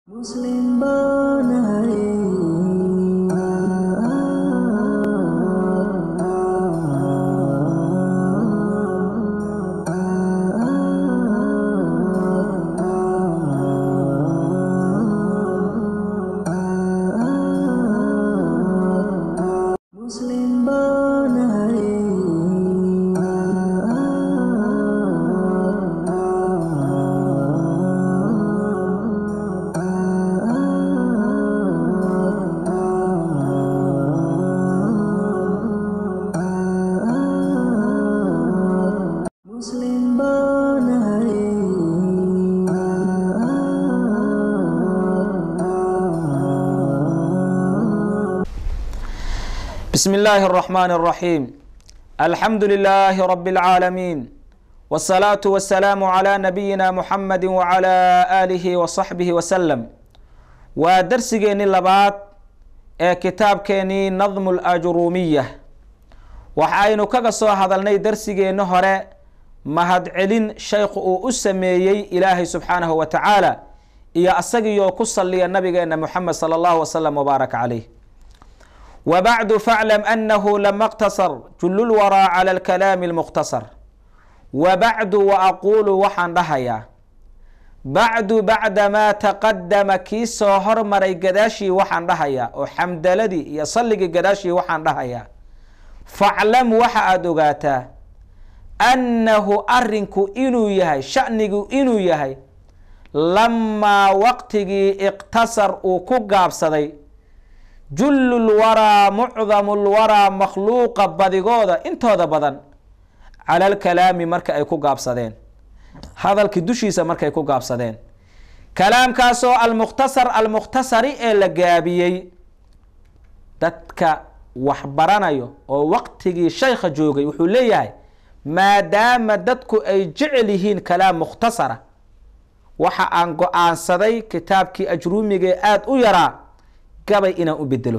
Muslim banahay Muslim Muslim banahay بسم الله الرحمن الرحيم الحمد لله رب العالمين والصلاة والسلام على نبينا محمد وعلى آله وصحبه وسلم ودرسجيني لبات ee kitaabkeenii nadmu lajruumiya waxaynu kaga soo hadalnay darsigeenni hore mahadcelin shaykhu uu u sameeyey ilaahay subxaanahu wa tacaala iyo asagiioo ku saliya nabigeena muxamed sala allahu wasalam wbaaraka caleyh wbacdu faclam anahu lama اqtasar julu lwaraa cala alkalaami اlmukhtasar wabacdu waaquulu waxaan dhahayaa bacdu bacda maa taqadama kii soo hormaray gadaashii waxaan dhahayaa oo xamdaladii iyo salligii gadaashii waxaan dhahayaa faclam waxa aada ogaataa annahu arinku inuu yahay shanigu inuu yahay lamaa waqtigii iqtasar uu ku gaabsaday jullu lwaraa mucdamu lwaraa makhluuqa badigooda intooda badan cala alkalaami marka ay ku gaabsadeen hadalkii dushiisa markay ku gaabsadeen kalaamkaasoo almukhtasar almukhtasari ee la gaabiyey dadka wax baranayo oo waqtigii shaykha joogay wuxuu leeyahay maadaama dadku ay jecel yihiin kalaam mukhtasara waxa aan go-aansaday kitaabkii ajruumigee aada u yaraa gabay inaan u bedelo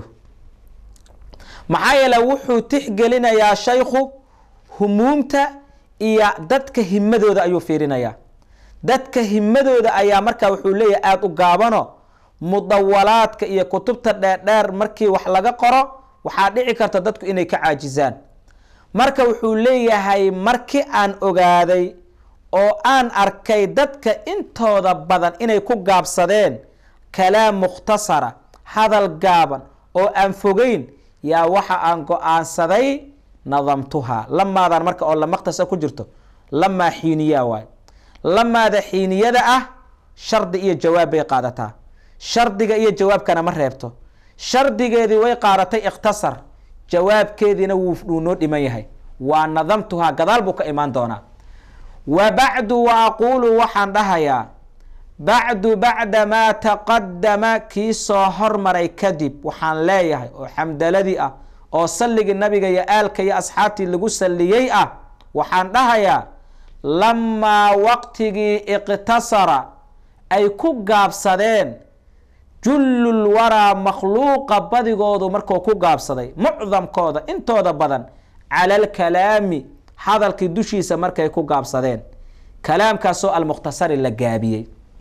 maxaa yeele wuxuu tixgelinayaa shaykhu humuumta iyo dadka himadooda ayuu fiirinayaa dadka himadooda ayaa markaa wuxuu leeyahay aada u gaabano mudawalaadka iyo kutubta dheerdheer markii wax laga qoro waxaa dhici karta dadku inay ka caajisaan marka wuxuu leeyahay markii aan ogaaday oo aan arkay dadka intooda badan inay ku gaabsadeen kalaam mukhtasara hadal gaaban oo aan fogeyn yaa waxa aan go-aansaday nadamtuhaa lamaadan marka oo lamaqtasa ku jirto lamaa xiiniyaa waay lamaada xiiniyada ah shardi iyo jawaab bay qaadataa shardiga iyo jawaabkana ma reebto shardigeedii way qaadatay ikhtasar jawaabkeediina wuu noo dhiman yahay waa nadamtuhaa gadaal buu ka imaan doonaa wa bacdu wa aquulu waxaan dhahayaa bacdu bacda maa taqadama kii soo hormaray kadib waxaan leeyahay oo xamdaladii ah oo salligii nabiga iyo aalka iyo asxaabtii lagu salliyey ah waxaan dhahayaa lamaa waqtigii iqtasara ay ku gaabsadeen jullul waraa makhluuqa badigoodu markuu ku gaabsaday mucdamkooda intooda badan cala alkalaami hadalkii dushiisa markay ku gaabsadeen kalaamkaasoo almukhtasari la gaabiyey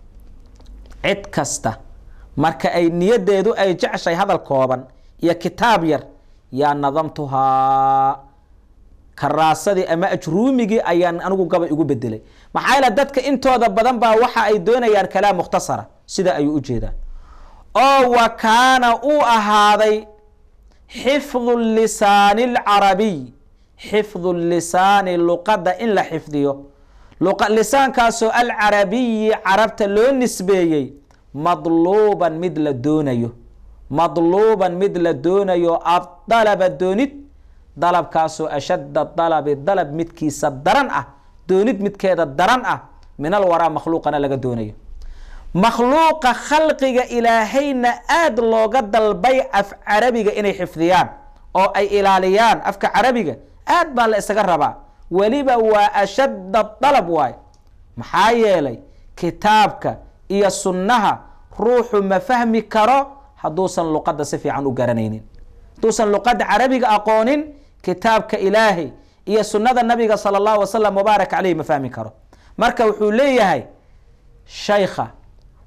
cid kasta marka ay niyadeedu ay jeceshay hadal kooban iyo kitaab yar yaa nadamtuhaa karaasadii ama ajruumigii ayaan anigu gabay ugu bedelay maxaa yaele dadka intooda badan baa waxa ay doonayaan kalaam mukhtasara sida ayuu ujeedaa oo wa kaana uu ahaaday xifdu lisaani alcarabiy xifdu lisaani luqadda in la xifdiyo lisaankaasoo alcarabiyi carabta loo nisbeeyey madluuban mid la doonayo madluuban mid la doonayo adalaba doonid dalabkaasoo ashadda dalabi dalab midkiisa daran ah doonid midkeeda daran ah min alwaraa makhluuqana laga doonayo makhluuqa khalqiga ilaahayna aada looga dalbay af carabiga inay xifdiyaan oo ay ilaaliyaan afka carabiga aad baa la isaga rabaa weliba waa ashadda dalab waay maxaa yeelay kitaabka iyo sunnaha ruuxu ma fahmi karo hadduusan luqadda si fiican u garanaynin hadduusan luqadda carabiga aqoonin kitaabka ilaahay iyo sunnada nabiga sala allahu wasalam wabaarak caleyh ma fahmi karo marka wuxuu leeyahay shaykha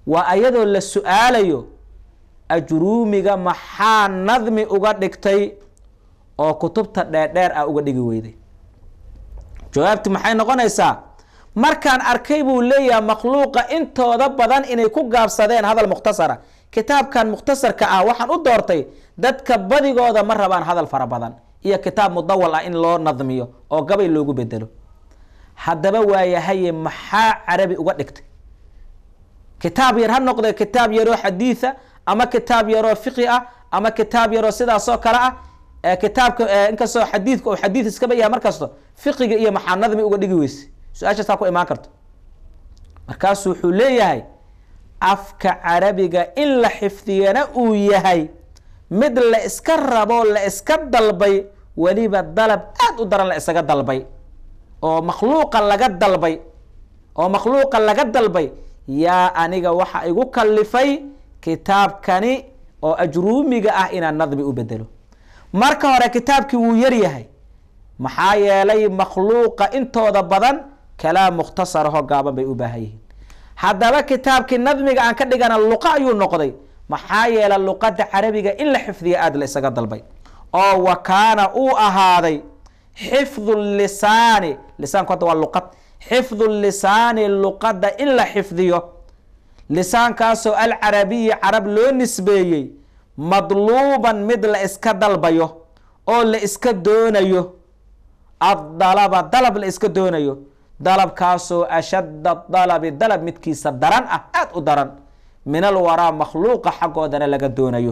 waa ayadoo la su-aalayo ajruumiga maxaa nadmi uga dhigtay oo kutubta dheerdheer ah uga dhigi weyday jawaabti maxay noqonaysaa markaan arkay buu leeyahay makhluuqa intooda badan inay ku gaabsadeen hadal mukhtasara kitaabkan mukhtasarka ah waxaan u doortay dadka badigooda ma rabaan hadal fara badan iyo kitaab mudawal ah in loo nadmiyo oo gabay loogu bedelo haddaba waayahaye maxaa carabi uga dhigtay kitaab yar ha noqdee kitaab yaroo xadiida ama kitaab yaroo fiqi ah ama kitaab yaroo sidaasoo kale ah kitaabka inkastoo xadiidka oo xadiid iskaba yahay markasto fiqiga iyo maxaa nadmi uga dhigi weyse su-aashaasaa ku imaan karto markaasuu wuxuu leeyahay afka carabiga in la xifdiyana uu yahay mid la iska rabo la iska dalbay weliba dalab aada u daran la isaga dalbay oo makhluuqa laga dalbay oo makhluuqa laga dalbay yaa aniga waxa igu kalifay kitaabkani oo ajruumiga ah inaan nadmi u bedelo marka hore kitaabkii wuu yar yahay maxaa yeelay makhluuqa intooda badan kalaam mukhtasaraho gaaban bay u baahan yihiin haddaba kitaabkii nadmiga aan ka dhigana luqa ayuu noqday maxaa yeelay luqadda carabiga in la xifdiya aada la isaga dalbay oo wa kaana uu ahaaday xifdu lisaani lisaanku hadda waa luqad xifdu lisaani luqadda in la xifdiyo lisaankaasoo alcarabiyi carab loo nisbeeyey madluuban mid la iska dalbayo oo la iska doonayo addalaba dalab la iska doonayo dalabkaasoo ashadda dalabi dalab midkiisa daran ah aada u daran min alwaraa makhluuqa xaggoodana laga doonayo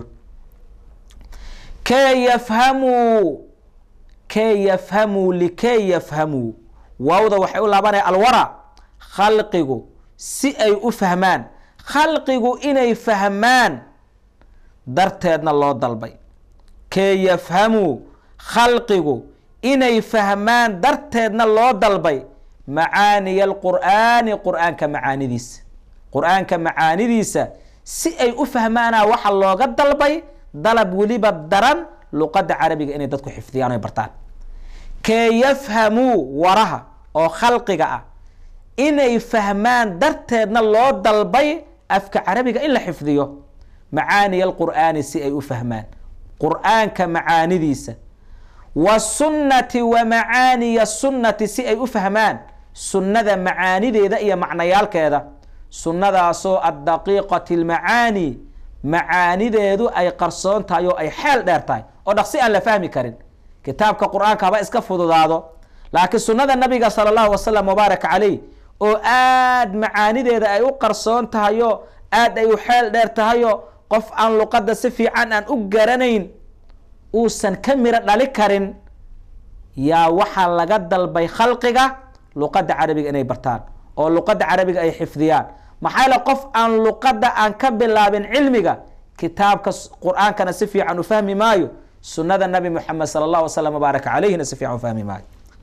kee yafhamuu kee yafhamuu likee yafhamuu waawda waxay u laabanaya alwara khalqigu si ay u fahmaan khalqigu inay fahmaan darteedna loo dalbay kee yafhamuu khalqigu inay fahmaan darteedna loo dalbay macaaniya alqur'aani qur-aanka macaanidiisa qur-aanka macaanidiisa si ay u fahmaana waxa looga dalbay dalab weliba daran luqadda carabiga inay dadku xifdiyaan oy bartaan kee yafhamuu waraha oo khalqiga ah inay fahmaan darteedna loo dalbay afka carabiga in la xifdiyo macaaniya alqur'aani si ay u fahmaan qur-aanka macaanidiisa wasunnati wa macaaniya sunnati si ay u fahmaan sunnada macaanideeda iyo macnayaalkeeda sunnadaasoo addaqiiqati almacaani macaanideedu ay qarsoon tahay oo ay xeel dheer tahay oo dhaqsi aan la fahmi karin kitaabka qur-aanka haba iska fududaado laakiin sunnada nabiga sala allahu wasalam wabaarak caleyh oo aada macaanideeda ay u qarsoon tahayo aada ay u xeel dheer tahayo qof aan luqadda si fiican aan u garanayn uusan ka miro dhali karin yaa waxaa laga dalbay khalqiga luqadda carabiga inay bartaan oo luqadda carabiga ay xifdiyaan maxaa yaele qof aan luqadda aan ka bilaabin cilmiga kitaabka qur-aankana si fiican u fahmi maayo sunnada nabi moxamed sala allah wasalam wabaaraka caleyhina si fiican u fahmi maayo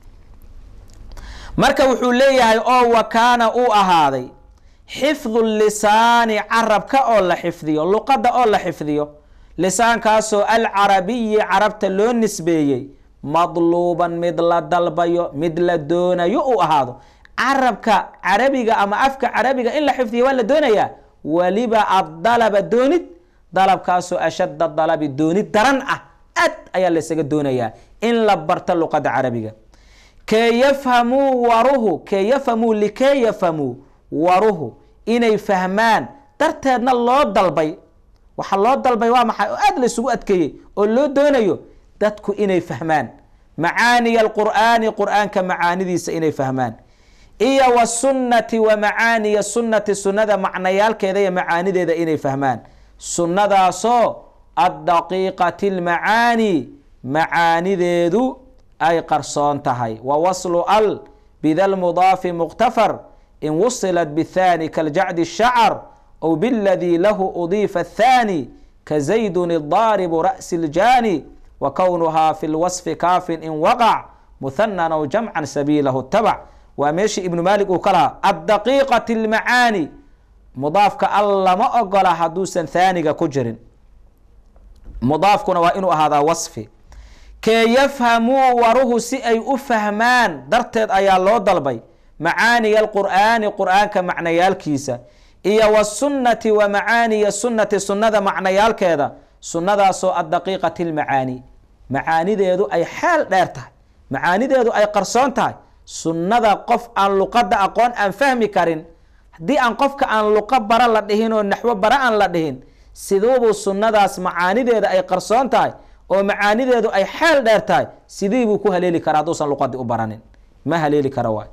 marka wuxuu leeyahay oo wa kaana uu ahaaday xifdu lisaani carabka oo la xifdiyo luqadda oo la xifdiyo lisaankaasoo alcarabiyi carabta loo nisbeeyey madluuban mid la dalbayo mid la doonayo uu ahaado carabka carabiga ama afka carabiga in la xifdiyo waa la doonayaa weliba addalaba doonid dalabkaasoo ashadda dalabi doonid daran ah aad ayaa laysaga doonayaa in la barto luqadda carabiga kee yafhamuu waruhu kee yafhamuu likee yafhamuu waruhu inay fahmaan darteedna loo dalbay waxaa loo dalbay waa maxay oo aada laysugu adkeeyey oo loo doonayo dadku inay fahmaan macaaniya alqur'aani qur-aanka macaanidiisa inay fahmaan iyo wasunnati wa macaaniya sunnati sunnada macnayaalkeeda iyo macaanideeda inay fahmaan sunnadaasoo addaqiiqati lmacaani macaanideedu ay qarsoon tahay wa waslu al bida lmudaafi muktafar in wusilat bithani kaljacdi shacar أو بالذي له أضيف الثاني كزيد الضارب رأس الجاني وكونها في الوصف كاف إن وقع مثنى أو جمعا سبيله اتبع ومشي ابن مالك وكلها الدقيقة المعاني مضاف كالله ما أقول حدوثا ثاني كجر مضاف كنا وإنه هذا وصفي كي يفهموا وره سي أفهمان درتد أيا الله ضلبي معاني القرآن قرآن كمعنى يالكيسة iyo wasunnati wa macaaniya sunnati sunnada macnayaalkeeda sunnadaasoo addaqiiqati lmacaani macaanideedu ay xeel dheer tahay macaanideedu ay qarsoon tahay sunnada qof aan luqadda aqoon aan fahmi karin haddii aan qofka aan luqo bara la dhihin oo naxwo bara aan la dhihin siduubuu sunnadaas macaanideeda ay qarsoon tahay oo macaanideedu ay xeel dheer tahay sidii buu ku haleeli karaa hadduusan luqadii u baranin ma haleeli kara waay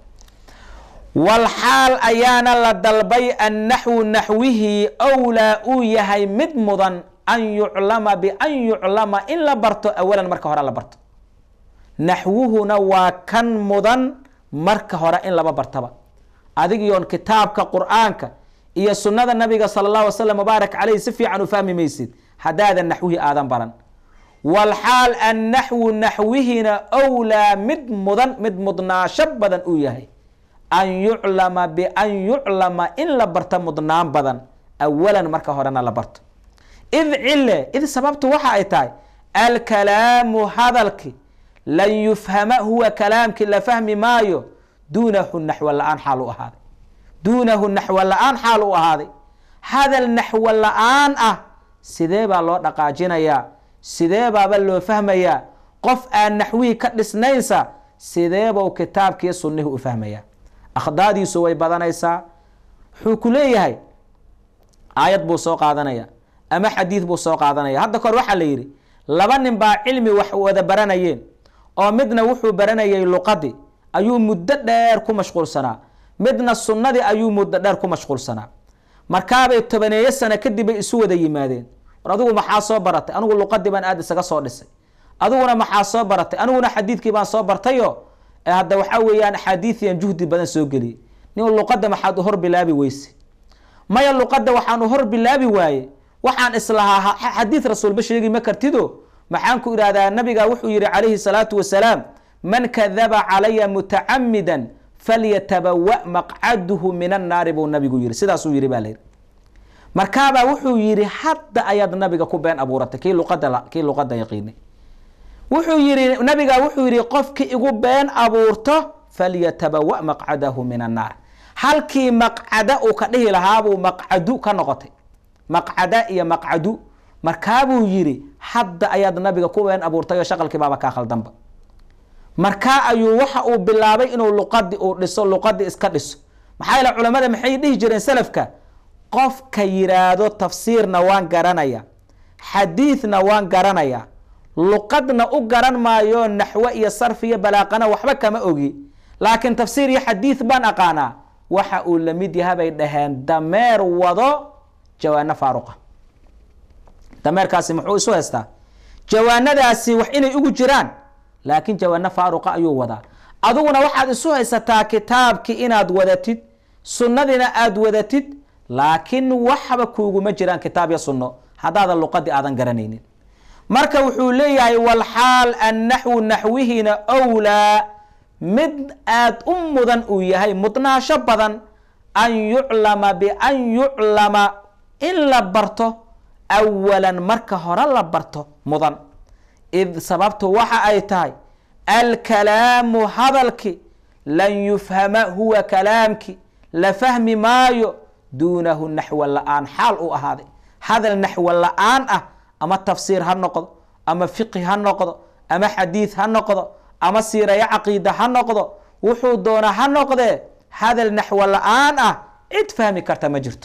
walxaal ayaana la dalbay annaxwu naxwihii owlaa uu yahay mid mudan an yuclama bian yuclama in la barto awalan marka hore la barto naxwuhuna waa kan mudan marka hore in laba bartaba adigiyoon kitaabka qur-aanka iyo sunnada nabiga sala allah alay slam mubaarak caleyh si fiican u fahmi maysid haddaadan naxwihii aadan baran walxaal annaxwu naxwihina owlaa mid mudan mid mudnaasho badan uu yahay an yuclama bian yuclama in la barto mudnaan badan awalan marka horena la barto id cille id sababtu waxa ay tahay alkalaamu hadalki lan yufhama huwa kalaamki la fahmi maayo duunahu naxwo la-aan xaal u ahaaday duunahu naxwo la-aan xaal u ahaaday hadal naxwo la-aan ah sidee baa loo dhaqaajinayaa sidee baaba loo fahmayaa qof aan naxwihii ka dhisnaynsa sideebau kitaabkii sunnihi u fahmayaa akhdaadiisu way badanaysaa wuxuu ku leeyahay aayad buu soo qaadanaya ama xadiid buu soo qaadanaya hadda kahor waxaa la yidhi laba nin baa cilmi wax wada baranayeen oo midna wuxuu baranayay luqadii ayuu muddo dheer ku mashquulsanaa midna sunnadii ayuu muddo dheer ku mashquulsanaa markaabay tobaneeyo sano kadib bay isu wada yimaadeen war adigu maxaa soo baratay anigu luqadii baan aada isaga soo dhisay adiguna maxaa soo baratay aniguna xadiidkii baan soo bartayo hadda waxaa weeyaan axaadiidiyan juhdi badan soo geliyey nin luqadda maxaad u hor bilaabi weyse maya luqadda waxaan u hor bilaabi waaye waxaan islahaa xadiid rasuulba sheegi ma kartido maxaan ku idhahdaa nabiga wuxuu yihi calayhi salaatu wasalaam man kadaba calaya mutacamidan falyatabawa maqcaduhu min annaari buu nabigu yihi sidaasuu yihi baa layidhi markaabaa wuxuu yihi hadda ayaad nabiga ku been abuuratay kii luqada kii luqada yaqiinay wuxuu yihi nabiga wuxuu yihi qofki igu been abuurto falyatabawa maqcadahu min annaar halkii maqcada uu ka dhihi lahaabuu maqcadu ka noqotay maqcada iyo maqcadu markaabuu yidhi hadda ayaad nabiga ku been abuurtay oo shaqalkii baaba kaa khaldanba markaa ayuu waxa uu bilaabay inuu luqadii uu dhiso luqadii iska dhiso maxaa yeele culamada maxay dhihi jireen salafka qofka yiraahdo tafsiirna waan garanaya xadiidna waan garanaya luqadna u garan maayo naxwo iyo sarf iyo balaaqana waxba kama ogi laakiin tafsiir iyo xadiid baan aqaanaa waxa uu la mid yaha bay dhaheen dameer wado jawaano faaruqa dameerkaasi muxuu isu haystaa jawaanadaasi wax inay ugu jiraan laakiin jawaano faaruqa ayuu wadaa adiguna waxaad isu haysataa kitaabkii inaad wadatid sunnadiina aada wadatid laakiin waxba kuuguma jiraan kitaab iyo sunno haddaadan luqadii aadan garanaynin marka wuxuu leeyahay walxaal annaxwu naxwihina owlaa mid aada u mudan uu yahay mudnaasho badan an yuclama bian yuclama in la barto awalan marka hore la barto mudan id sababtu waxa ay tahay alkalaamu hadalki lan yufhama huwa kalaamki la fahmi maayo duunahu naxwo la-aan xaal u ahaaday hadal naxwo la-aan ah ama tafsiir ha noqdo ama fiqhi ha noqdo ama xadiid ha noqdo ama siirayo caqiida ha noqdo wuxuu doonaa ha noqdee hadal naxwo la-aan ah cid fahmi karta ma jirto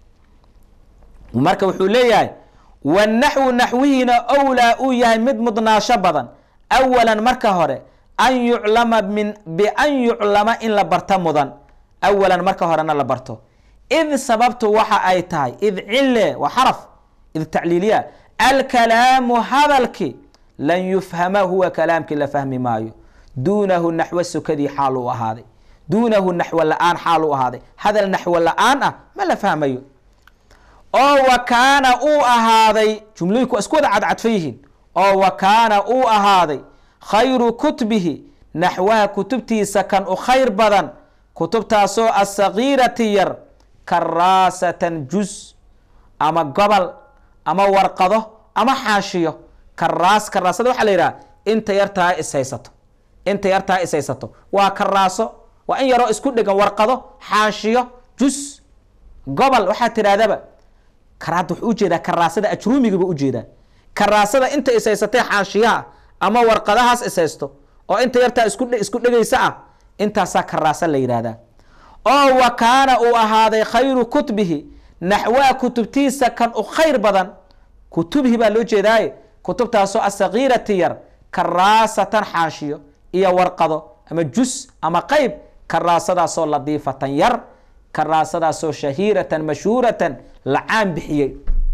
marka wuxuu leeyahay wanaxwu naxwihiina owlaa uu yahay mid mudnaasho badan awalan marka hore an yuclama min bian yuclama in la barto mudan awalan marka horena la barto id sababtu waxa ay tahay id cille waa xaraf id tacliiliya alkalaamu hadalki lan yufhama huwa kalaamkii la fahmi maayo duunahu naxwo sukadii xaal u ahaaday duunahu naxwo la-aan xaal u ahaaday hadal naxwo la-aan ah ma la fahmayo oo wa kaana uu ahaaday jumlooyinku waa isku wada cadcadfan yihiin oo wa kaana uu ahaaday khayru kutbihi naxwaha kutubtiisa kan u khayr badan kutubtaasoo asagiirati yar karaasatan juz ama gobol ama warqado ama xaashiyo karaas karaasada waxaa la yidhaha inta yartaa ishaysato inta yartaa ishaysato waa karaaso waa in yaroo isku dhegan warqado xaashiyo juz gobol waxaad tidhahdaba karaada wuxuu ujeedaa karaasada ajruumigiiba ujeedaa karaasada inta ishaysatee xaashiyaha ama warqadahaas ishaysto oo inta yartaa isku isku dhegaysa ah intaasaa karaasa la yidhaahdaa oo wa kaana uu ahaaday khayru kutbihi naxwaa kutubtiisa kan u khayr badan kutubihi baa loo jeedaaye kutubtaasoo asakiirati yar karaasatan xaashiyo iyo warqado ama jus ama qeyb karaasadaasoo ladiifatan yar karaasadaasoo shahiiratan mashhuuratan la caan bixiyey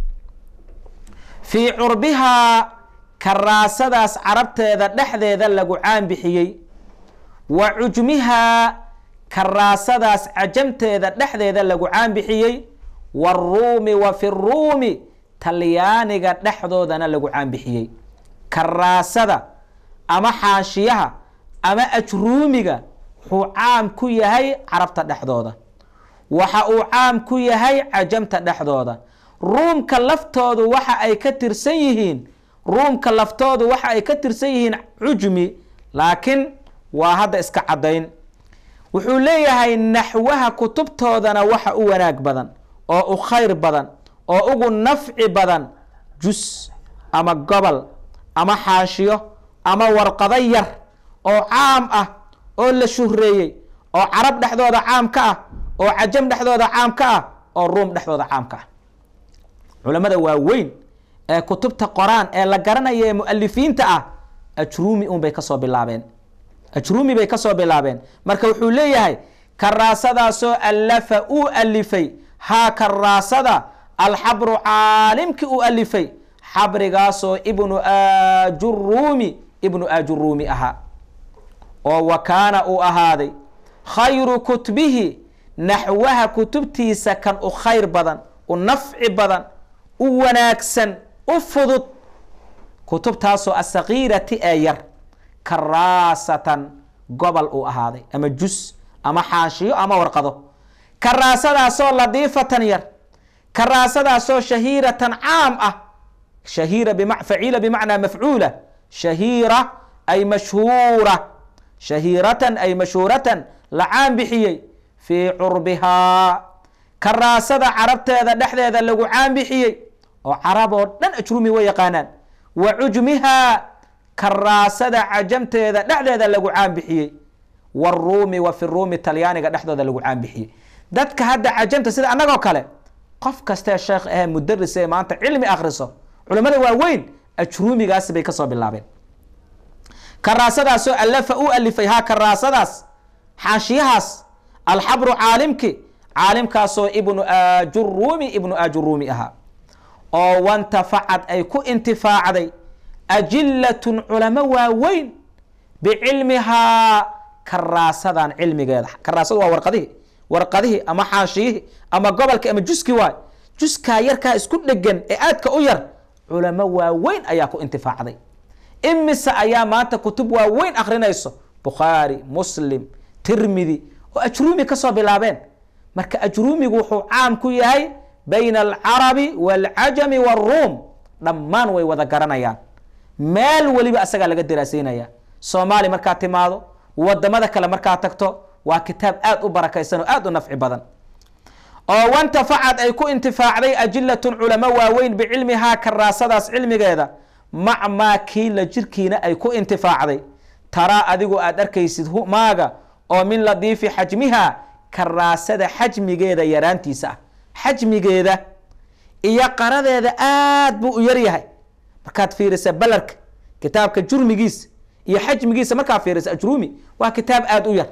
fii curbihaa karaasadaas carabteeda dhexdeeda lagu caan bixiyey wa cujmihaa karaasadaas cajamteeda dhexdeeda lagu caan bixiyey waruumi wa fi ruumi talyaaniga dhexdoodana lagu caan bixiyey karaasada ama xaashiyaha ama ajruumiga wuxuu caam ku yahay carabta dhexdooda waxa uu caam ku yahay cajamta dhexdooda ruumka laftoodu waxa ay ka tirsan yihiin ruumka laftoodu waxa ay ka tirsan yihiin cujmi laakiin waa hadda iska caddayn wuxuu leeyahay naxwaha kutubtoodana waxa u wanaag badan oo u khayr badan oo ugu nafci badan jus ama gobol ama xaashiyo ama warqado yar oo caam ah oo la shuhreeyey oo carab dhexdooda caam ka ah oo cajam dhexdooda caam ka ah oo ruum dhexdooda caam ka ah culamada waaweyn ee kutubta qoraan ee la garanaya ee mualifiinta ah ajruumi un bay kasoo bilaabeen ajruumi bay kasoo bilaabeen marka wuxuu leeyahay karaasadaasoo allafa uu alifay haa karaasada alxabru caalimkii uu alifay xabrigaasoo ibnu ajuruumi ibnu ajuruumi ahaa oo wa kaana uu ahaaday khayru kutbihi naxwaha kutubtiisa kan u khayr badan u nafci badan u wanaagsan u fudud kutubtaasoo asakiirati ee yar karaasatan gobol uu ahaaday ama jus ama xaashiyo ama warqado karaasadaasoo ladiifatan yar karaasadaasoo shahiiratan caam ah shahiira bima faciila bimacnaa mafcuula shahiira ay mashhuura shahiiratan ay mashhuuratan la caan bixiyey fii curbihaa karaasada carabteeda dhexdeeda lagu caan bixiyey oo carab oo dhan ajrumi way yaqaanaan wa cujmihaa karaasada cajamteeda dhexdeeda lagu caan bixiyey waruumi wa fi ruumi talyaaniga dhexdooda lagu caan bixiyey dadka hadda cajamta sida annagoo kale qof kastee sheekh ahee mudaris ee maanta cilmi akriso culamada waaweyn ajruumigaasi bay kasoo bilaabeen karaasadaasoo allafa u alifay haa karaasadaas xaashiyahaas alxabru caalimki caalimkaasoo ibnu ajuruumi ibnu ajuruumi ahaa oo wantafacad ay ku intifaacday ajilatun culamo waaweyn bicilmihaa karaasadan cilmigeeda karaasadu waa warqadihii warqadihii ama xaashiyihii ama gobolki ama juski waay juskaa yarkaa isku dhegan ee aadka u yar culamo waaweyn ayaa ku intifaacday imise ayaa maanta kutub waaweyn akrinayso bukhaari muslim tirmidi oo ajruumi kasoo bilaabeen marka ajruumigu wuxuu caam ku yahay bayna alcarabi waalcajami waaruum dhammaan way wada garanayaan meel weliba asagaa laga daraaseynaya soomaali markaad timaado wadamada kale markaad tagto waa kitaab aad u barakaysan oo aad u nafci badan oo wantafacad ay ku intifaacday ajilatun culamo waaweyn bicilmihaa karaasadaas cilmigeeda mac maa kiila jirkiina ay ku intifaacday taraa adigu aad arkaysid maaga oo min ladiifi xajmiha karaasada xajmigeeda yaraantiisa ah xajmigeeda iyo qaradeeda aad buu u yaryahay markaad fiirisa balarka kitaabka jurmigiisa iyo xajmigiisa markaad fiirisa ajruumi waa kitaab aad u yar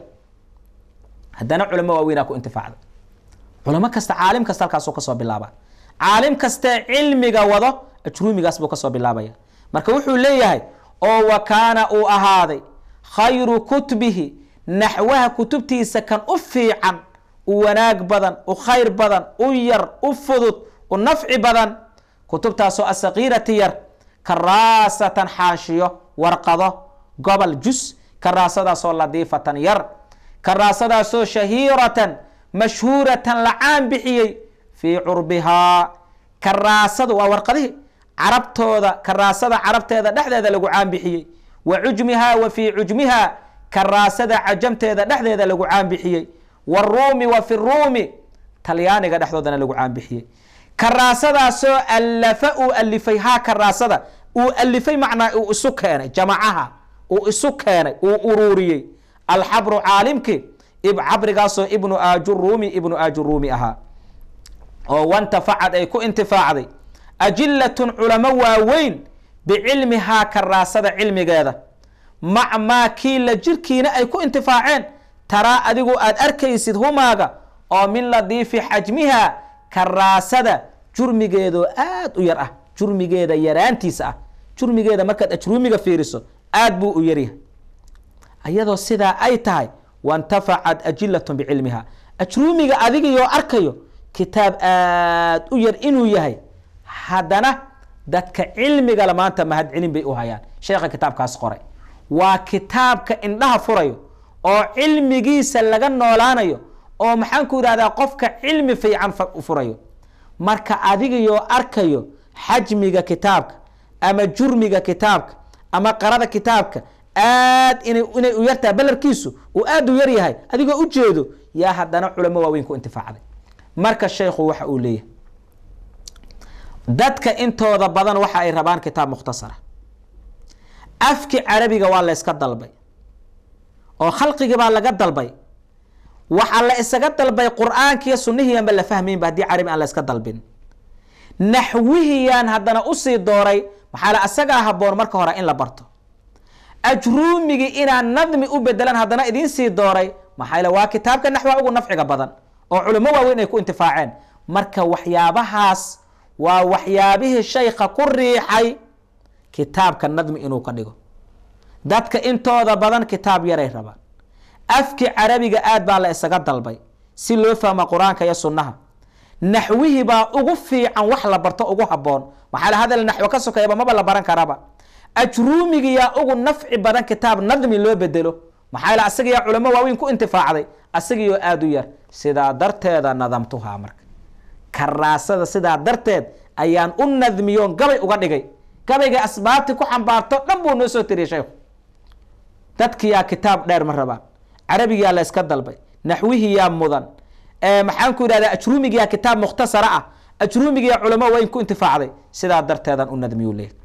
haddana culamo waaweynaa ku intifaacday culamo kasta caalim kasta halkaasuu kasoo bilaaba caalim kastee cilmiga wado ajruumigaas buu kasoo bilaabaya marka wuxuu leeyahay oo wa kaana uu ahaaday khayru kutbihi naxwaha kutubtiisa kan u fiican u wanaag badan u khayr badan u yar u fudud u nafci badan kutubtaasoo asakiirati yar karaasatan xaashiyo warqado gobol jus karaasadaasoo ladiifatan yar karaasadaasoo shahiiratan mashhuuratan la caan bixiyey fii curbihaa karaasadu waa warqadihii carabtooda karaasada carabteeda dhexdeeda lagu caan bixiyey wa cujmihaa wa fii cujmihaa karaasada cajamteeda dhexdeeda lagu caan bixiyey waruumi wa fi ruumi talyaaniga dhexdoodana lagu caanbixiyey karaasadaasoo allafa uu alifay haa karaasada uu alifay macnaa uu isu keenay jamacaha uu isu keenay uu uruuriyey alxabru caalimki cabrigaasoo ibnu ajuruumi ibnu ajuruumi ahaa oo wantafacad ay ku intifaacday ajilatun culamo waaweyn bicilmihaa karaasada cilmigeeda mac maa kii la jirkiina ay ku intifaaceen taraa adigu aad arkaysid humaaga oo min ladiifi xajmiha karaasada jurmigeedoo aad u yar ah jurmigeeda yaraantiisa ah jurmigeeda markaad ajruumiga fiiriso aad buu u yaryahay iyadoo sidaa ay tahay wantafacad ajilatun bicilmiha ajruumiga adigiyoo arkayo kitaab aad u yar inuu yahay haddana dadka cilmigale maanta mahad celin bay u hayaan sheekha kitaabkaas qoray waa kitaabka indhaha furayo oo cilmigiisa laga noolaanayo oo maxaan ku yidhahdaa qofka cilmi fiican furayo marka adigiyoo arkayo xajmiga kitaabka ama jurmiga kitaabka ama qarada kitaabka aad ina inay u yartahay balarkiisu uu aad u yar yahay adigoo ujeedo yaa haddana culamo waaweyn ku intifaacday marka sheekhu waxa uu leeyahay dadka intooda badan waxa ay rabaan kitaab mukhtasara afki carabiga waa la yska dalbay oo khalqigii baa laga dalbay waxaa la isaga dalbay qur-aankiiyo sunnihiianba la fahmaynba haddii carabi aan la yska dalbin naxwihiyaan haddana usii dooray maxaa la asagaa haboon marka hore in la barto ajruumigii inaan nadmi u bedelan haddana idiin sii dooray maxaa le waa kitaabka naxwa ugu nafciga badan oo culamo waaweyn ay ku intifaaceen marka waxyaabahaas waa waxyaabihii shaykha ku riixay kitaabka nadmi inuu ka dhigo dadka intooda badan kitaab yaray rabaan afki carabiga aad baa la isaga dalbay si loo fahma qur-aanka iyo sunnaha naxwihii baa ugu fiican wax la barto ugu haboon maxaa la hadal naxwo ka sokeeyaba maba la baran karaba ajruumigiyaa ugu nafci badan kitaab nadmi loo bedelo maxaa la asagiyaa culamo waaweyn ku intifaacday asagiioo aada u yar sidaa darteeda nadamtuhaa marka karaasada sidaa darteed ayaan u nadmiyoon gabay uga dhigay gabayga asbaabti ku xambaarto dhan buu noo soo tiriyay sheekhu dadkiyaa kitaab dheer ma rabaan carabigiyaa la yska dalbay naxwihiyaa mudan maxaan ku yidhahdaa ajruumigiyaa kitaab mukhtasara ah ajruumigiyaa culamo waaweyn ku intifaacday sidaa darteedan u nadmiyu leeyahy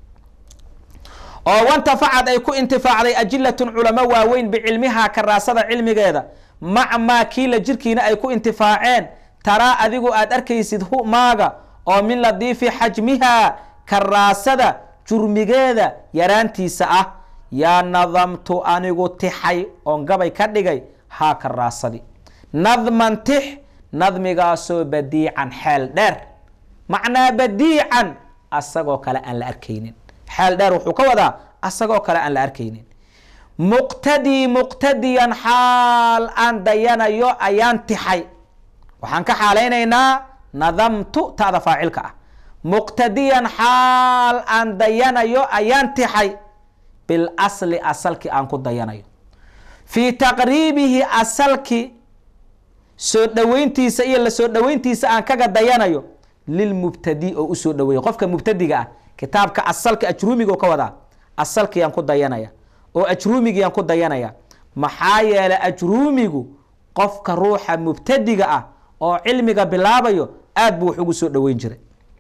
oo wantafacad ay ku intifaacday ajilatun culamo waaweyn bicilmihaa karaasada cilmigeeda mac maa kiila jirkiina ay ku intifaaceen taraa adigu aad arkaysid hu maaga oo min ladiifi xajmihaa karaasada jurmigeeda yaraantiisa ah yaa nadamtu anigu tixay oon gabay ka dhigay haa karaasadi nadman tix nadmigaasoo badiican xeel dheer macnaa badiican asagoo kale aan la arkaynin xeel dheer wuxuu ka wadaa asagoo kale aan la arkaynin muqtadii muqtadiyan xaal aan dayanayo ayaan tixay waxaan ka xaalaynaynaa nadamtu ta'da faacilka ah muqtadiyan xaal aan dayanayo ayaan tixay bilasli asalki aan ku dayanayo fii taqriibihi asalki soo dhoweyntiisa iyo la soo dhoweyntiisa aan kaga dayanayo lilmubtadi oo usoo dhoweeya qofka mubtadiga ah kitaabka asalka ajruumiga ka wadaa asalkiyaan ku dayanaya oo ajruumigiyaan ku dayanaya maxaa yeelay ajruumigu qofka ruuxa mubtadiga ah oo cilmiga bilaabayo aad buu wax ugu soo dhoweyn jiray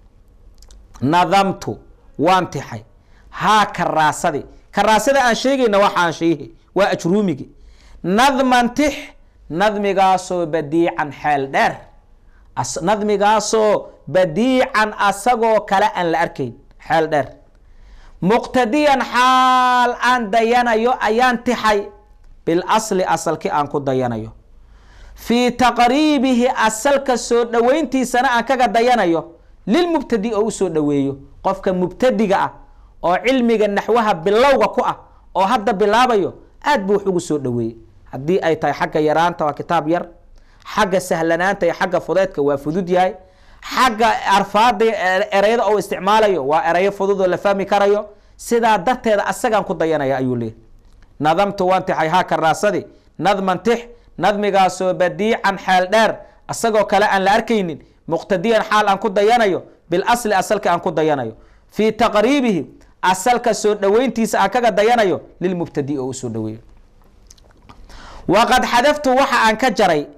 nadamtu waan tixay haa karaasadi karaasada aan sheegayna waxaan sheehi waa ajruumigi nadman tix nadmigaasoo badiican xeel dheer nadmigaasoo badiican asagoo kale aan la arkayn xeel dheer muqtadiyan xaal aan dayanayo ayaan tixay bilasli asalki aan ku dayanayo fii taqriibihi asalka soo dhoweyntiisana aan kaga dayanayo lilmubtadi oo usoo dhoweeyo qofka mubtadiga ah oo cilmiga naxwaha bilowga ku ah oo hadda bilaabayo aad buu wax ugu soo dhoweeyey haddii ay tahay xagga yaraanta waa kitaab yar xagga sahlanaanta iyo xagga fudeedka waa fudud yahay xagga arfaada ereyada oo isticmaalayo waa ereyo fudud oo la fahmi karayo sidaa darteeda asagaan ku dayanaya ayuu leeyahy nadamtu waan tixay haa karaasadi nadman tix nadmigaasoo badiican xeel dheer asagoo kale aan la arkaynin muqtadiyan xaal aan ku dayanayo bilasli asalka aan ku dayanayo fii taqriibihi asalka soo dhoweyntiisa aan kaga dayanayo lilmubtadi oo usoo dhoweeyo waqad xadaftu waxa aan ka jaray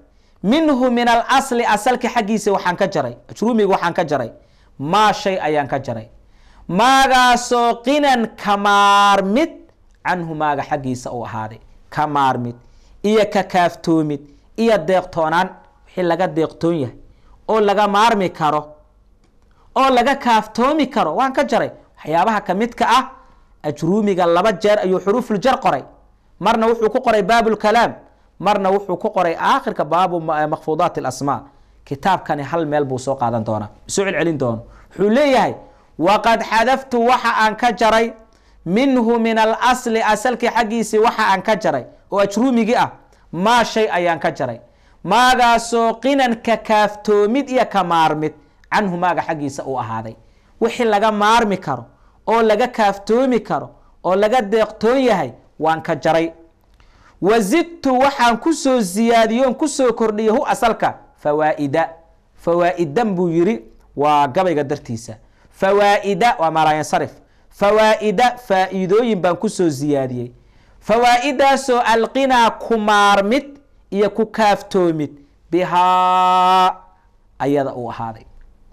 minhu min alasli asalki xaggiisa waxaan ka jaray ajruumiga waxaan ka jaray maa shay ayaan ka jaray maagaasoo qinan ka maarmid canhu maaga xaggiisa uu ahaaday ka maarmid iyo ka kaaftoomid iyo deeqtoonaan wixii laga deeqtoon yahay oo laga maarmi karo oo laga kaaftoomi karo waan ka jaray waxyaabaha kamidka ah ajruumiga laba jeer ayuu xuruufuljar qoray marna wuxuu ku qoray baabulkalaam marna wuxuu ku qoray aakhirka baabu makfuudaat alasmaa kitaabkani hal meel buu soo qaadan doonaa soo celcelin doono wuxuu leeyahay waqad xadaftu waxa aan ka jaray minhu min alasli asalkii xaggiisii waxa aan ka jaray oo ajruumigii ah maa shay ayaan ka jaray maagaasoo qinan ka kaaftoomid iyo ka maarmid canhu maaga xaggiisa uu ahaaday wixii laga maarmi karo oo laga kaaftoomi karo oo laga deeqtoon yahay waan ka jaray wazidtu waxaan kusoo ziyaadiyoon kusoo kordhiyay hu asalka fawaa'ida fawaa'idan buu yiri waa gabayga dartiisa fawaa'ida waa maalaayansarif fawaa'ida faa'iidooyin baan kusoo ziyaadiyey fawaa'idaasoo alqinaa ku maarmid iyo ku kaaftoomid bihaa ayada uu ahaaday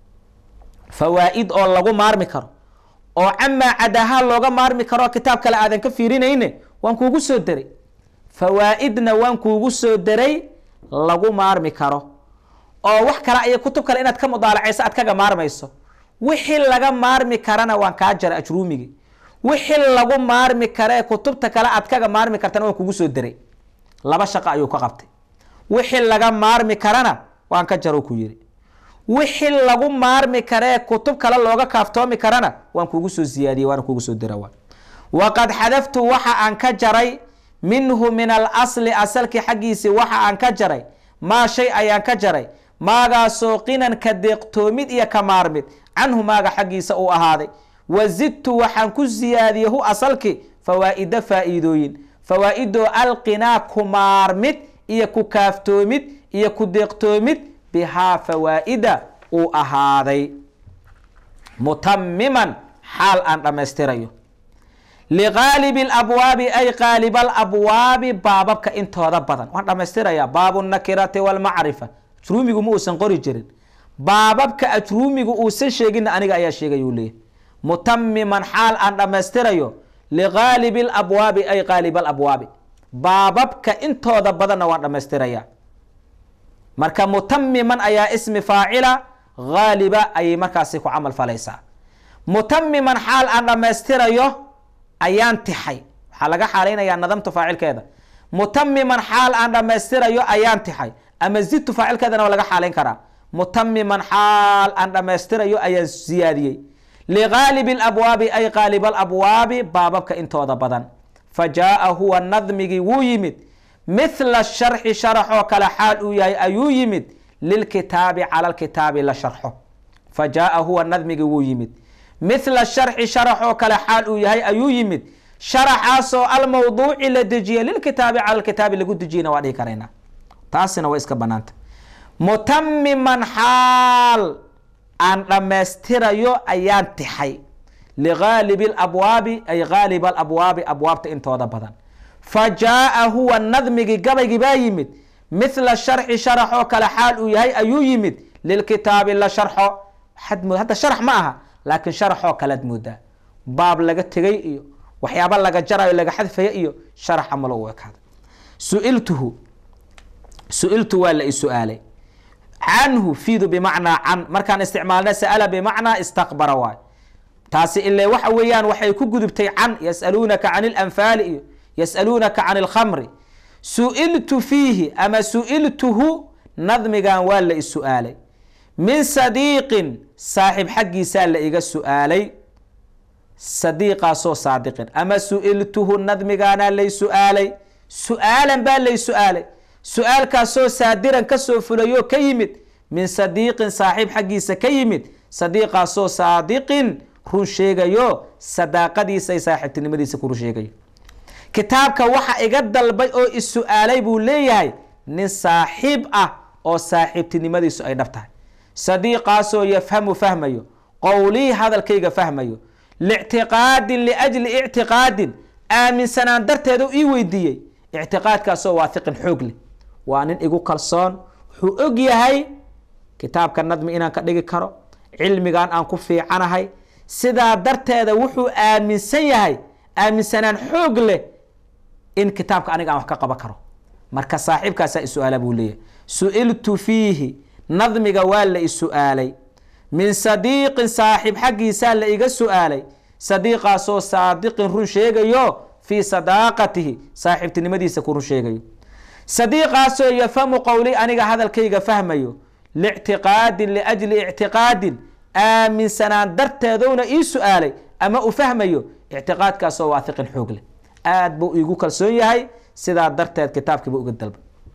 fawaa'id oo lagu maarmi karo oo camaa cadahaa looga maarmi karo kitaab kale aadan ka fiirinayne waan kuugu soo deray fawaa'idna waan kuugu soo deray lagu maarmi karo oo wax kale iyo kutub kale inaad ka mudaalacayso aad kaga maarmayso wixii laga maarmi karana waan kaa jaray ajruumigi wixii lagu maarmi karee kutubta kale aad kaga maarmi kartana waan kugu soo deray laba shaqo ayuu ka qabtay wixii laga maarmi karana waan ka jaro ku yiri wixii lagu maarmi karee kutub kale looga kaaftoomi karana waan kugu soo ziyaadiyey waana kugu soo dira waa waqad xadaftu waxa aan ka jaray minhu min alasli asalkii xaggiisii waxa aan ka jaray maa shay ayaan ka jaray maagaasoo qinan ka deeqtoomid iyo ka maarmid canhu maaga xaggiisa uu ahaaday wazidtu waxaan ku ziyaadiyey hu asalki fawaa'ida faa'iidooyin fawaa'idoo alqinaa ku maarmid iyo ku kaaftoomid iyo ku deeqtoomid bihaa fawaa'ida uu ahaaday mutamiman xaal aan dhammaystirayo liqaalibi alabwaabi ay qaaliba alabwaabi baababka intooda badan waan dhammaystirayaa baabu nakirati walmacrifa ajruumigu ma uusan qori jirin baababka ajruumigu uusan sheeginna aniga ayaa sheegay uu leeyahy mutamiman xaal aan dhammaystirayo liqaalibi alabwaabi ay qaaliba alabwaabi baababka intooda badanna waan dhammaystirayaa marka mutamiman ayaa ismi faacila haaliba ayay markaasi ku camal falaysaa mutamiman xaal aan dhammaystirayo ayaan tixay waxaa laga xaalaynayaa nadamtu faacilkeeda mutamiman xaal aan dhammaystirayo ayaan tixay ama zidtu faacilkeedana waa laga xaalayn karaa mutamiman xaal aan dhammaystirayo ayaan siyaadiyey liqaalibi alabwaabi ay qaaliba alabwaabi baababka intooda badan fa jaaa huwa nadmigii wuu yimid mithla sharxi sharaxoo kale xaal uu yahay ayuu yimid lilkitaabi cala lkitaabi la sharxo fa jaaa huwa nadmigii wuu yimid mithla sharxi sharaxoo kale xaal uu yahay ayuu yimid sharaxaasoo almawduuci la dejiye lilkitaabi cala lkitaabi lagu dejiyena waa dhihi karaynaa taasina waa iska banaanta mutamiman xaal aan dhammaystirayo ayaan tixay ligaalibi alabwaabi ay gaaliba alabwaabi abwaabta intooda badan fa jaaa huwa nadmigii gabaygii baa yimid mithla sharxi sharax oo kale xaal uu yahay ayuu yimid lilkitaabi la sharxo hadda sharax ma aha laakiin sharaxoo kalead moodaa baab laga tegay iyo waxyaaba laga jarayo laga xadfaya iyo sharax amalo u ekaada suiltuhu su-iltu waa la isu-aalay canhu fiidu bimacnaa can markaan isticmaalna sa'ala bimacnaa istaqbara waay taasi ile waxa weeyaan waxay ku gudubtay can yasaluunaka can ilanfaali iyo yasaluunaka can ilkhamri su-iltu fiihi ama su-iltuhu nadmigan waa la is-su-aalay min sadiiqin saaxiib xaggiisaa la iga su-aalay sadiiqaasoo saadiqin ama su-iltuhu nadmigaanaa lay su-aalay su-aalan baa lay su-aalay su-aalkaasoo saadiran kasoo fulayoo ka yimid min sadiiqin saaxiib xaggiisa ka yimid sadiiqaasoo saadiqin run sheegayo sadaaqadiisa ay saaxiibtinimadiisa ku run sheegayo kitaabka waxa iga dalbay oo is-su-aalay buu leeyahay nin saaxiib ah oo saaxiibtinimadiisu ay dhab tahay sadiiqaasoo yafhamu fahmayo qowlii hadalkayga fahmayo lictiqaadin liajli ictiqaadin aaminsanaan darteeda ii weydiiyey ictiqaadkaasoo waahiqin xoog leh waa nin igu kalsoon wuxuu og yahay kitaabka nadmi inaan ka dhigi karo cilmigan aan ku fiicanahay sidaa darteeda wuxuu aaminsan yahay aaminsanaan xoog leh in kitaabka aniga aan wax ka qaban karo marka saaxiibkaasaa is-su-aala buu leeyahay su-iltu fiihi nadmiga waa la is-su-aalay min sadiiqin saaxiib xaggiisaa la iga su-aalay sadiiqaasoo saadiqin run sheegayo fii sadaaqatihi saaxiibtinimadiisa ku run sheegayo sadiiqaasoo yafamu qowli aniga hadalkayga fahmayo lictiqaadin liajli ictiqaadin aaminsanaan darteedowna ii su-aalay ama u fahmayo ictiqaadkaasoo waahiqin xoog leh aad buu iigu kalsoon yahay sidaa darteed kitaabkiiba uga dalba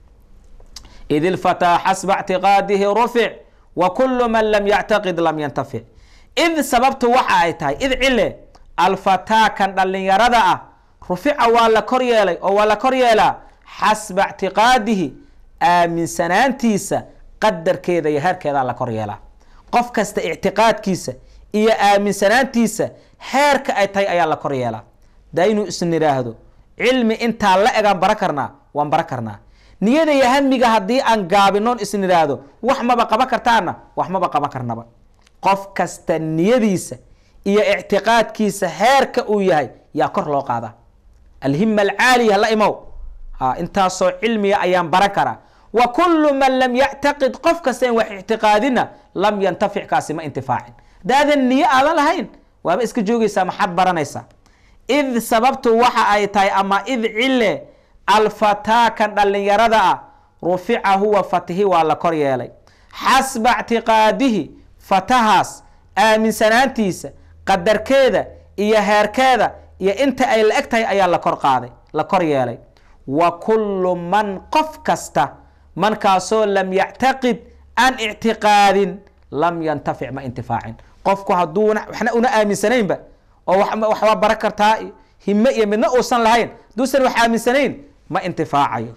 id ilfataa xasba ictiqaadihi rufic wa kulu man lam yactaqid lam yantafic id sababtu waxa ay tahay id cile alfataa kan dhallinyarada ah rufica waa la kor yeelay oo waa la kor yeelaa xasba ictiqaadihi aaminsanaantiisa qadarkeeda iyo heerkeedaa la kor yeelaa qof kasta ictiqaadkiisa iyo aaminsanaantiisa heerka ay tahay ayaa la kor yeelaa daynu isnidhaahdo cilmi intaa la egaan bara karnaa waan bara karnaa niyada iyo hamiga haddii aan gaabinoon isnidhaahdo wax maba qaban kartaana wax maba qaban karnaba qof kasta niyadiisa iyo ictiqaadkiisa heerka uu yahay yaa kor loo qaadaa alhima alcaaliya la imow ha intaasoo cilmiga ayaan baran karaa wa kullu man lam yactaqid qof kasta in wax ictiqaadina lam yantafic kaasi ma intifaacin daadan niyo aadan lahayn waaba iska joogaysaa maxaad baranaysaa id sababtu waxa ay tahay ama id cile alfataa kan dhallinyarada ah rufica huwa fatihi waa la kor yeelay xasba ictiqaadihi fatahaas aaminsanaantiisa qadarkeeda iyo heerkeeda iyo inta ay la eg tahay ayaa la kor qaaday la kor yeelay wa kullu man qof kasta mankaasoo lam yactaqid aan ictiqaadin lam yantafic ma intifaacin qofku hadduu waxna una aaminsanaynba oo waxbaa bara kartaa hime iyo midna uusan lahayn hadduusan wax aaminsanayn ma intifaacayo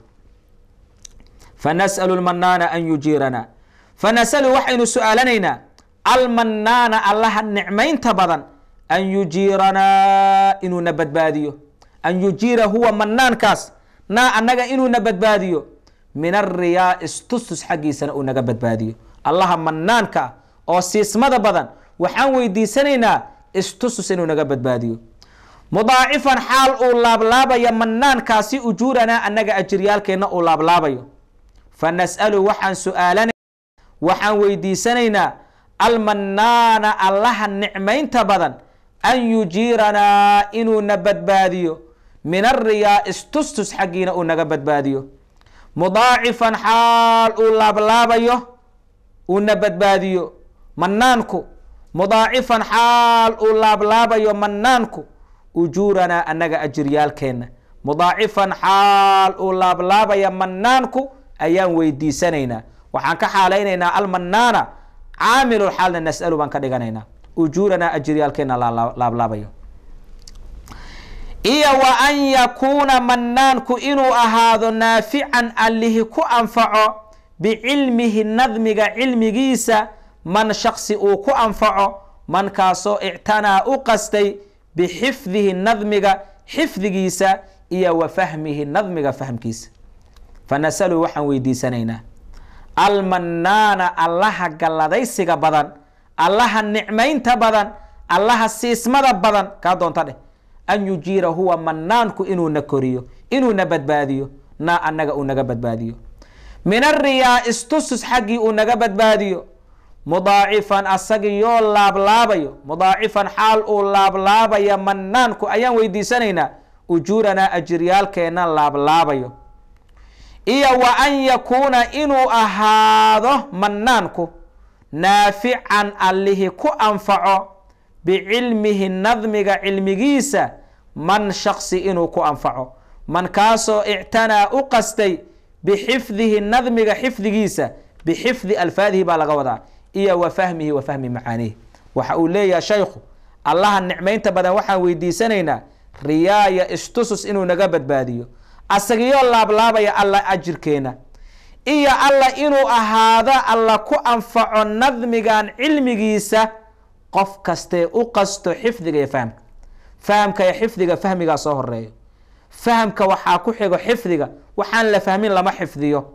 fanas'alu lmanaana an yujiirana fanas'alu waxaynu su-aalanaynaa almanaana allaha nicmaynta badan an yujiiranaa inuuna badbaadiyo an yujiira huwa manaankaas naa annaga inuuna badbaadiyo min ariyaa istustus xaggiisana uu naga badbaadiyo allaha manaanka ah oo siismada badan waxaan weydiisanaynaa istustus inuu naga badbaadiyo mudaacifan xaal uu laablaabayo manaankaasi ujuuranaa annaga ajiryaalkeenna uu laablaabayo fa nas'alu waxaan su-aalana waxaan weydiisanaynaa almanaana allaha nicmaynta badan an yujiiranaa inuuna badbaadiyo min ariyaa istustus xaggiina uu naga badbaadiyo mudaacifan xaal uu laablaabayo uuna badbaadiyo manaanku mudaacifan xaal uu laablaabayo manaanku ujuuranaa annaga ajiryaalkeenna mudaacifan xaal uu laablaabaya manaanku ayaan weydiisanaynaa waxaan ka xaalaynaynaa almanaana caamilul xaalna nas'alu baan ka dhiganaynaa ujuuranaa ajiryaalkeenna laablaabayo iyo wa an yakuuna manaanku inuu ahaado naafican allihi ku anfaco bicilmihi nadmiga cilmigiisa man shaksi uu ku anfaco mankaasoo ictanaa u qastay bixifdihi nadmiga xifdigiisa iyo wa fahmihi nadmiga fahmkiisa fanasalu waxaan weydiisanaynaa almanaana allaha galladaysiga badan allaha nicmaynta badan allaha siismada badan kaa doonta dheh an yujiira huwa manaanku inuuna koriyo inuuna badbaadiyo naa annaga uu naga badbaadiyo min ariyaa istusus xaggii uu naga badbaadiyo mudaacifan asagiyoo laablaabayo mudaacifan xaal uu laablaabaya manaanku ayaan weydiisanaynaa ujuuranaa ajiryaalkeenna laablaabayo iyo wa an yakuuna inuu ahaado manaanku naafican allihi ku anfaco bicilmihi nadmiga cilmigiisa man shaksi inuu ku anfaco man kaasoo ictanaa u qastay bixifdihi nadmiga xifdigiisa bixifdi alfaadihi baa laga wadaa iyo wa fahmihi wa fahmi macaanihi waxa uu leeyahay shaykhu allaha nicmaynta badan waxaan weydiisanaynaa riyaaya istusus inuu naga badbaadiyo asagiyoo laablaabaya alla ajirkeena iyo alla inuu ahaado alla ku anfaco nadmigan cilmigiisa qof kastee u qasto xifdiga iyo fahamka fahamka iyo xifdiga fahmigaa soo horeeyo fahamka waxaa ku xigo xifdiga waxaan la fahmin lama xifdiyo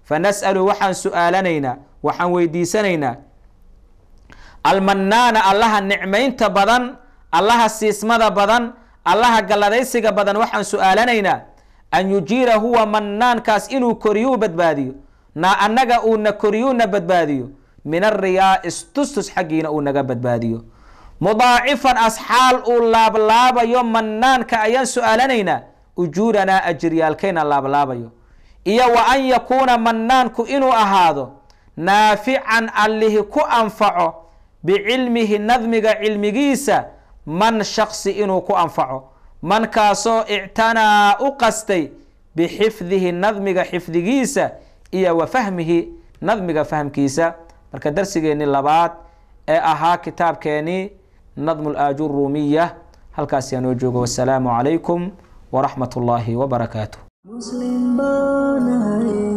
fanas'alu waxaan su-aalanaynaa waxaan weydiisanaynaa almanaana allaha nicmaynta badan allaha siismada badan allaha galladaysiga badan waxaan su-aalanaynaa an yujiira huwa manaankaas inuu koriyuu badbaadiyo na annaga uuna koriyuuna badbaadiyo min ariyaa istustus xaggiina uu naga badbaadiyo mudaacifan asxaal uu laablaabayo manaanka ayaan su-aalanaynaa ujuuranaa ajiryaalkayna laablaabayo iyo wa an yakuuna manaanku inuu ahaado naafican allihi ku anfaco bicilmihi nadmiga cilmigiisa man shaksi inuu ku anfaco mankaasoo ictanaa u qastay bixifdihi nadmiga xifdigiisa iyo wa fahmihi nadmiga fahmkiisa marka darsigeennii labaad ee ahaa kitaabkeenii nadmu laaju ruumiya halkaas yaa noo joogo wasalaamu calaykum waraxmat ullaahi wabarakaatuh Muslim banahay